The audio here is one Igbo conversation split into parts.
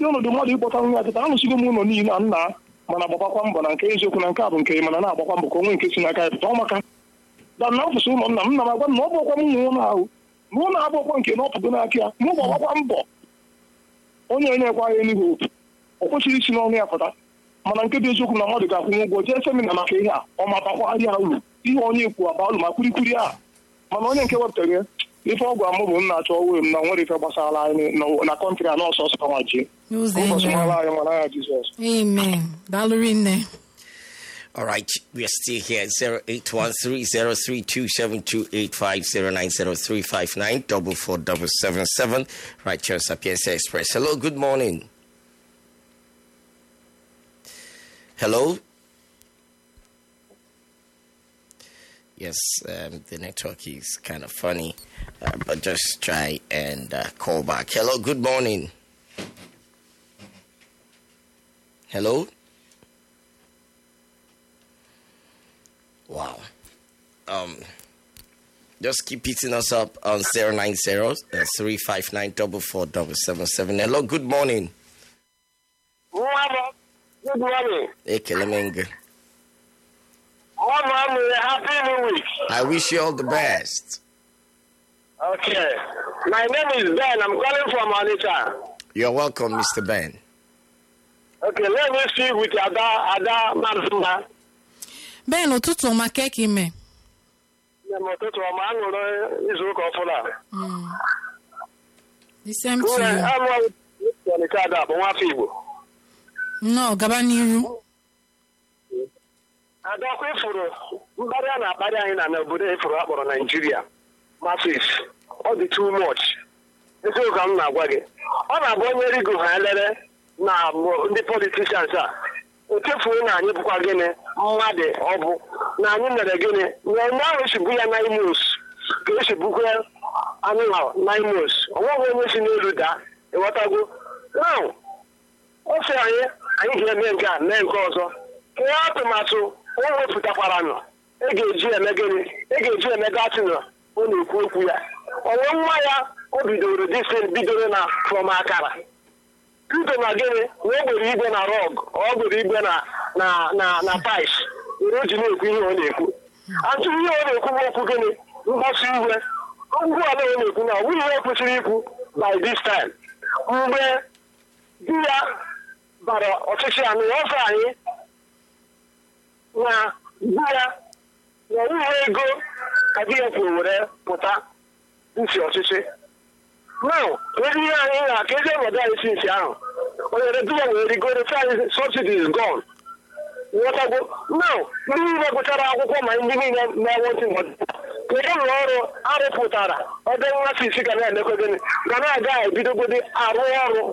dị ọnọdụ mmadụ ịkpọta nwa ya tata anụsigo m ụlọ niile na nna mana agbakwa mbọ na nke eziokwu na nke a bụ nke mana na-agbakwa mbọ ka onwe nke si n'aka ya pụta ọ maka da na ọfụsị ụlọ nna m nna m agwa m na ọ bụkwa m nwe ụlọ ahụ na ụlọ abụọkwa nke na ọpụgo n'aka ya mụ gbakwa mbọ onye enyekwa ya enugwu otu o kwesịrị isi n'ọnụ ya pụta mana nke bụ eziokwu na mmadụ ga-akwụnye ụgwọ jee semina maka ihe a ọ ma bakwarịa uru ihe onye ekwu aba uru ma kwurikwuri a mana onye nke wepụtara ya ife ọgwụ amụ bụ nna achọ onwe m na nwere ife gbasara anyị na- na kọntrị a nọọsọ ọsọ nwa ji Ụzọ ụbọchị eme. nwara anyị nwara ya jizọs Amen. Daalụ rinne. All right, we are still here at 0813-032-7285-090359 double four double seven seven. Right here, Sapienza Express. Hello, good morning. Hello. Yes, um, the network is kind of funny, uh, but just try and uh, call back. Hello, good morning. Hello. Wow. Um, just keep hitting us up on 090 359 44777. Hello, good morning. Mama, good morning. Ekele Menge. Mama, happy new week. I wish you all the best. Okay. My name is Ben. I'm calling from Onitsha. You're welcome, Mr. Ben. Okay, let me speak with Ada, Ada Marzuma. Ben ụtụtụ ọma ka ka ime. Nne m ụtụtụ ọma aṅụrụ izu ụka ọfụla. The same to Nwunye you. anụ Onitsha Ada bụ nwafọ Igbo. Nnọọ gaba n'iru. Ada ọkwa ifuru mkparị a na-akparị anyị na n'obodo ifuru a kpọrọ Naijiria. Masis, ọ dị too much. Eziokwu ka m na-agwa gị. Ọ na-abụ onye rigo ha elere na mbụ ndị politicians a. O chefuo na anyị bụkwa gịnị mmadụ ọ bụ na anyị mere gịnị na onye ahụ esibu ya na imus ka esibukwa anụmanụ na imus ọ nweghị onye si n'elu daa ịghọtago now ọ sị anyị anyị ga-eme nke a mee nke ọzọ ka ihe atụmatụ o wepụtakwara nọ e ga-eji eme gịnị e ga-eji eme gatịnọ ọ na-ekwu okwu ya onwe nwa ya o bidoro disin bidoro na from akara bido na gịnị na o gbere igwe na rọg ọ gbere igwe na na na na tais were o ji na-ekwu ihe ọ na-ekwu atụ ihe ọ na-ekwu bụ okwu gịnị mgbasa iwe ngwu ala ọ na-ekwu na ọ bụghị ihe o kwesịrị ikwu by this time mgbe di ya bara ọchịchị anụ ya ọsọ anyị na di ya na ihe ego ka di ya kwuru were pụta nsi ọchịchị now ezi ihe anyị na ka ezi ọnọdụ anyị si nsi ahụ onyere di ya were rigoro si anyị subsidy is gone nghọtago now ndị niile gụchara akwụkwọ ma ndị niile na-enwetị kedu ụlọ ọrụ arụpụtara ebe nwa isi ga na-emekwa gịnị ga na-aga ebidogodi arụ ọrụ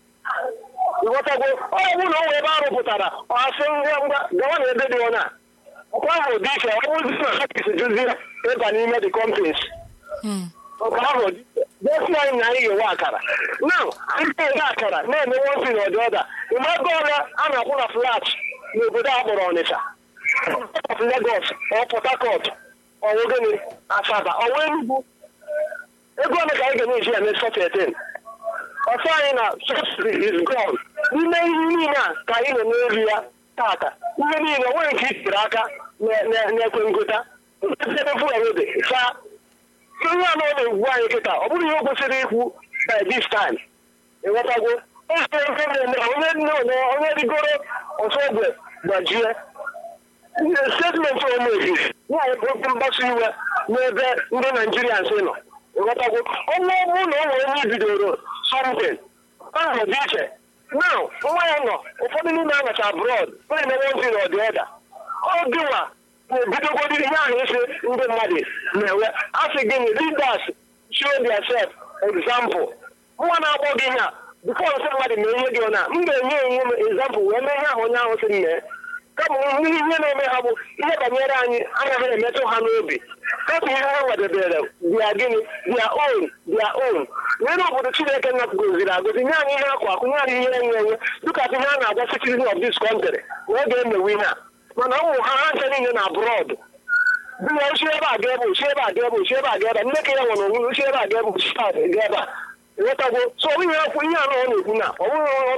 ịghọtago ọ bụ na o wee ebe arụpụtara ọ asị ngwa ngwa gawa na ebe dị ọna ọkwa ahụ dị iche ọ bụzi na ha kesi duzi ịba n'ime the companies nke ahụ gosi anyị na anyị ga-enwe akara now anyị na-enwe akara na-eme one thing or the other ịma ego ole a na-akwụ na flat n'obodo a kpọrọ Ọnịcha of Lagos ọ Port Harcourt ọwụ gịnị Asaba ọwụ Enugu ego ole ka anyị ga-eji eme sọtetin ọsọ anyị na subsidy is gone n'ime ihe niile a ka anyị nọ n'elu ya tata ihe niile nwere nke itere aka na- na- na-ekwe ngota fuelede saa ihe a na ọ na-egwu anyị kịta ọ bụrụ ihe o kwesịrị ikwu by this time ịghọtago eze ihe na-eme onye nne onye onye rigoro ọsọ egbe gbajie statement omebi na-ekwu mgbasa iwe n'ebe ndị naijiria nsị nọ ịghọtago ọnwa ọ bụrụ na o nwere onye bidoro something ahụ dị iche now nwa ya nọ ụfọdụ n'ime anacha abroad na-eme one thing or the other ọ dịwa na-ebidogodi ihe ahụ isi ndị mmadụ na-enwe asị gịnị leaders show theirself example nwa na-akpọ gị ihe a before nsị mmadụ mee ihe gị na m ga-enye enye m example wee mee ihe ahụ onye ahụ sị m mee kama ihe ihe na-eme ha bụ ihe banyere anyị anaghị emetụ ha n'obi kama ihe ha wedebere bịa gịnị bịa own bịa own n'elu obodo chineke nna goziri agozi nye anyị ihe akụ akụ nye anyị ihe enwe enwe dịka ihe a na-agwa citizen of this country na ọ ga-emewe ihe a mana ụmụ ha ha nche niile na abroad biya ochi ebe a ga ebe ochi ebe a ga ebe ochi ebe a ga ebe nne ka ya nwere onwe ochi ebe a ga ebe ochi ebe a ga ebe a ịghọtago so ihe okwu ihe a na ọ na-ekwu na ọ bụghị